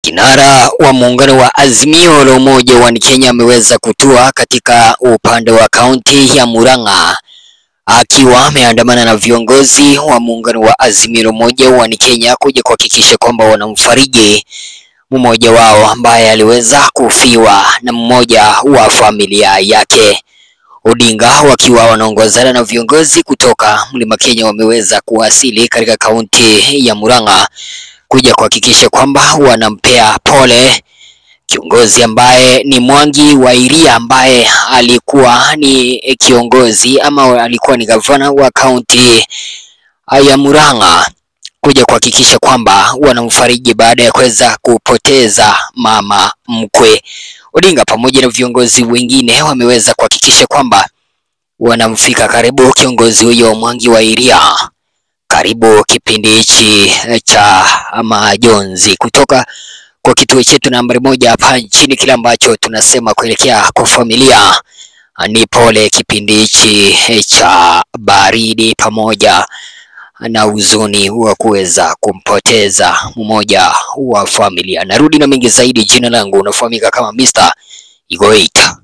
Kinara wa muungano wa Azimio la Umoja wa Kenya ameweza kutua katika upande wa kaunti ya Murang'a akiwa ameandamana na viongozi wa muungano wa Azimio la Umoja wa Kenya kuja kuhakikisha kwamba wanamfariji mmoja wao ambaye aliweza kufiwa na mmoja wa familia yake. Odinga wakiwa wanaongozana na viongozi kutoka Mlima Kenya wameweza kuwasili katika kaunti ya Murang'a kuja kuhakikisha kwamba wanampea pole kiongozi ambaye ni Mwangi wa Iria ambaye alikuwa ni kiongozi ama alikuwa ni gavana wa kaunti ya Murang'a kuja kuhakikisha kwamba wanamfariji baada ya kuweza kupoteza mama mkwe. Odinga pamoja na viongozi wengine wameweza kuhakikisha kwamba wanamfika karibu kiongozi huyo Mwangi wa Iria karibu kipindi hichi cha majonzi kutoka kwa kituo chetu nambari moja hapa nchini. Kile ambacho tunasema kuelekea kwa familia ni pole kipindi hichi cha baridi pamoja na huzuni wa kuweza kumpoteza mmoja wa familia. Narudi na mengi zaidi. Jina langu unafahamika kama Mr. Igoita.